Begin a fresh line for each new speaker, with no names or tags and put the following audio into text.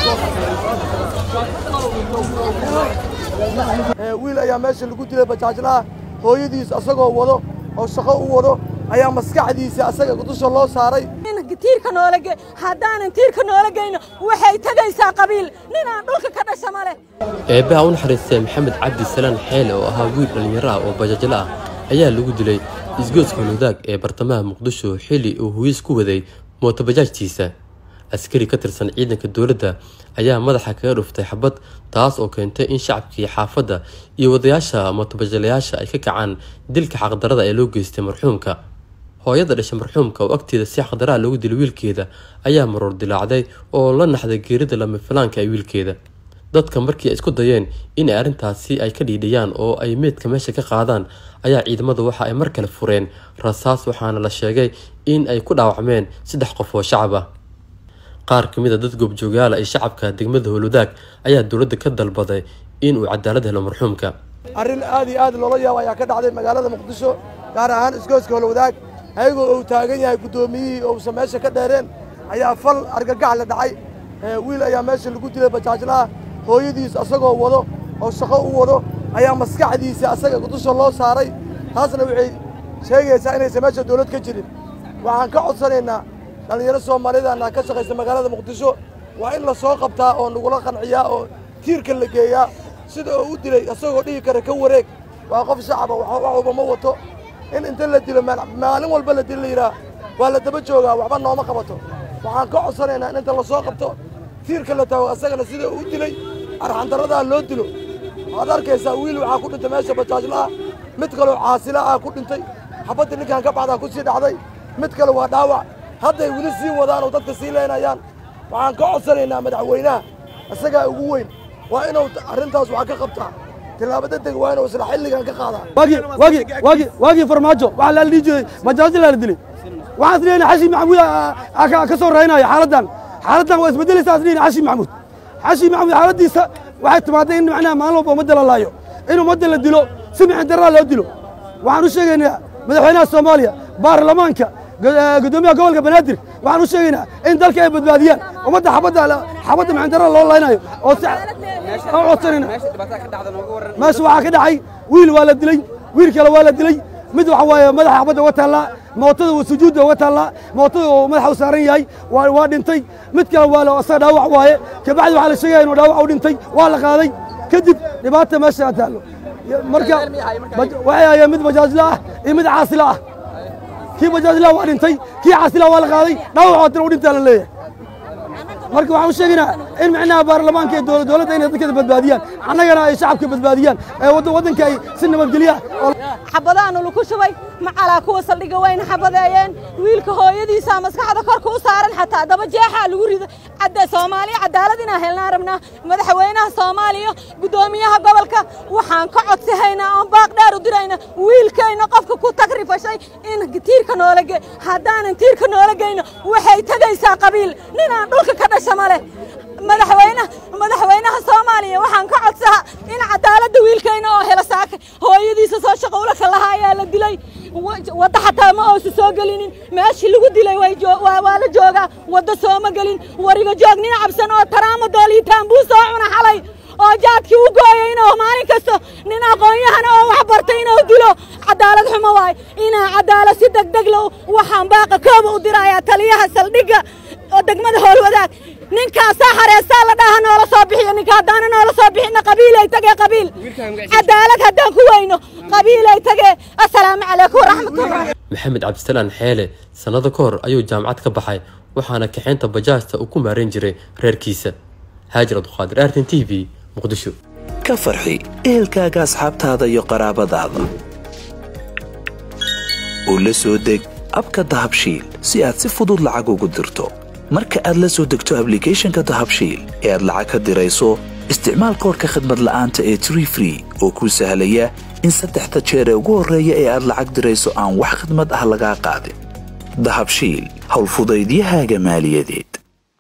wiil ayaa meesha lagu dilay bajaajlaha hooyadiis asagoo wado oo shaqo u wado ayaa maskaxdiisa asaga dusha loo saaray
tiirka noola ge haddaanan tiirka noola geyno waxay tegaysaa qabiil ninaan dhulka ka dhasha ma leh
eebbaha u naxariistay maxamed cabdi salaan xeele oo ahaa wiil dhallinyaro ah oo bajaajla ah ayaa lagu dilay isgoodska holwadaag ee bartamaha muqdisho xilli uu huyiis ku waday mootobajaajtiisa askari ka tirsan ciidanka dowladda ayaa madaxa kaga dhuftay xabad taas oo keentay in shacabkii xaafadda iyo wadayaasha mootobajaalayaasha ay ka kacaan dilka xaqdarada ee loo geystay marxuumka hooyada dhashay marxuumka oo agteeda si xaqdaraha loogu dilay wiilkeeda ayaa maroor dilaacday oo la naxday geerida lama filaanka ee wiilkeeda dadka markii ay isku dayeen in ay arrintaasi ay ka dhiidhiyaan oo ay meydka meesha ka qaadaan ayaa ciidamadu waxa ay mar kale fureen rasaas waxaana la sheegay in ay ku dhaawacmeen saddex qof oo shacab ah qaar ka mid a dad goobjoogaala ee shacabka degmada howlwadaag ayaa dowladda ka dalbaday in uu cadaalad helo marxuumka
arrin aad iyo aad loola yaabo ayaa ka dhacday magaalada muqdisho gaar ahaan isgooska holwadaag ayagoo uu taagan yahay guddoomiyihii ousan meesha ka dheereen ayaa fal argagax la dhacay wiil ayaa meesha lagu dilay bajaajlaha hooyadiis asagoo wado oo shaqo u wado ayaa maskaxdiisa asaga dusha loo saaray taasna waxay sheegaysaa inaysan meesha dowlad ka jirin waxaan ka codsanaynaa dhallinyaro soomaalidana ka shaqaysa magaalada muqdisho waa in la soo qabtaa oo nagula qanciyaa oo tiirka la geeyaa sida oo u dilay asagoo dhihi kara ka wareeg waa qof shacaba waxuba ma wato in inta la dilo maalin walba la dilo la yidhaah waa la daba joogaa waxba nooma qabato waxaan ka codsanaynaa in inta la soo qabto tiirka la taago asagana sida uu u dilay arxandaradaa loo dilo waxaad arkaysaa wiil waxaa ku dhintay meesha bajaajlaha mid kaloo caasila ah ku dhintay xabadda ninkan ka baxdaa ku sii dhacday mid kale waa dhaawac hadday weli sii wadaan oo dadka sii leynayaan waxaan ka codsanaynaa madaxweynaha isagaa ugu weyn waa inuu arrintaas wax ka qabtaa tilaabo degdeg waa inuu isla xilligan ka qaadaa
waagii farmaajo waxaa la dhihi jiray bajaajla la dilay waxaan isleeyahay xashi maxamuud ka soo raynaya xaaladdan xaaladdan waa isbedelaysaa isleeyahay xashi maxamuud xashi maxamuud xaaladdiisa waxay timaaday in macnaha maalin walba ummadda la laayo in ummadda la dilo si mixin darraa loo dilo waxaan u sheegaynaa madaxweynaha soomaaliya baarlamaanka gudoomiyaha gobolka banaadir waxaan u sheegaynaa in dalka ay badbaadiyaan ummadda xabadda xabadda mixin darraa loo laynayo oo si aan codsanayna meesha waxaa ka dhacay wiil waa la dilay wiil kale waa la dilay mid waxa waaye madaxa xabadda uga taallaa mootada uu sujuudda uga taallaa mootada uu madaxa u saaran yahay waa dhintay mid kale waa la asaga dhaawac waaye kabacdi waxaa la sheegaya inuu dhaawac u dhintay waa la qaaday kadib dhibaata meesha taallo marka waxay hayeen mid bajaajla ah iyo mid caasila ah kii bajaajla waa dhintay kii caasila waa la qaaday dhaawac oo tira u dhintaa la leeyahay marka waxaan u sheegaynaa in micnaha baarlamaanka iyo dowladda inay dadkeeda badbaadiyaan annagana ay shacabka badbaadiyaan ee waddanka ay si nabadgelya
xabadaanu lagu shubay macalaa kuwa saldhiga wayna xabadeeyeen wiilka hooyadiisa maskaxda korka u saaran xataa daba jeexaa lagu rido cadda soomaaliya cadaalad inaan helnaan rabnaa madaxweynaha soomaaliya guddoomiyaha gobolka waxaan ka codsihaynaa oon baaq dheer u dirayna wiilkayna qofka ku tagrifashay in tiirka noola ge haddaanan tiirka noola geyno waxay tegaysaa qabiil ninaan dhulka ka dhasha ma leh madaxweyne madaxweynaha soomaaliya waxaan ka codsahaa in cadaaladda wiilkayna oo hela saaka hooyadiisa soo shaqo ulaka lahaa ayaa la dilay wadda xataa ma oosa soo gelinin meeshii lagu dilay waa la joogaa wadda sooma gelin wariga joog nin cabsan oo taraamo dooliitaan buu soo cuna xalay oo jaadkii u gooyay inuu maalin kasta nin aqoon-yahana oo wax bartay inuu dilo cadaalad xumo waay inaa cadaalad si degdeg low waxaan baaqa kooba u dirayaa taliyaha saldhigga oo degmada howlwadaag ninkaasaa hareesaa la dhaha noola soo bixiyo ninka haddaana noola soo bixina qabiilay tagee qabiil cadaalad haddaan ku weyno qabiilay tagee assalaamu calaykum waraxmatullah
maxamed cabdisalaan xeele sannado ka hor ayuu jaamacad ka baxay waxaana kaxaynta bajaajta uu ku maarayn jiray reerkiisa haajir abduqaadir artin t v muqdisho
ka farxi ehelkaaga asxaabtaada iyo qaraabadaada oo la soo deg abka dahabshiil si aad si fudud lacag ugu dirto marka aad la soo degto ablicathonka dahabshiil ee aad lacag ka dirayso isticmaal koorka khadmad la'aanta ee tree free oo kuu sahlaya in saddexda jeer ee ugu horreeya ee aad lacag dirayso aan wax khidmad ah lagaa qaadin dahabshiil howlfudaydiyahaaga maaliyadeed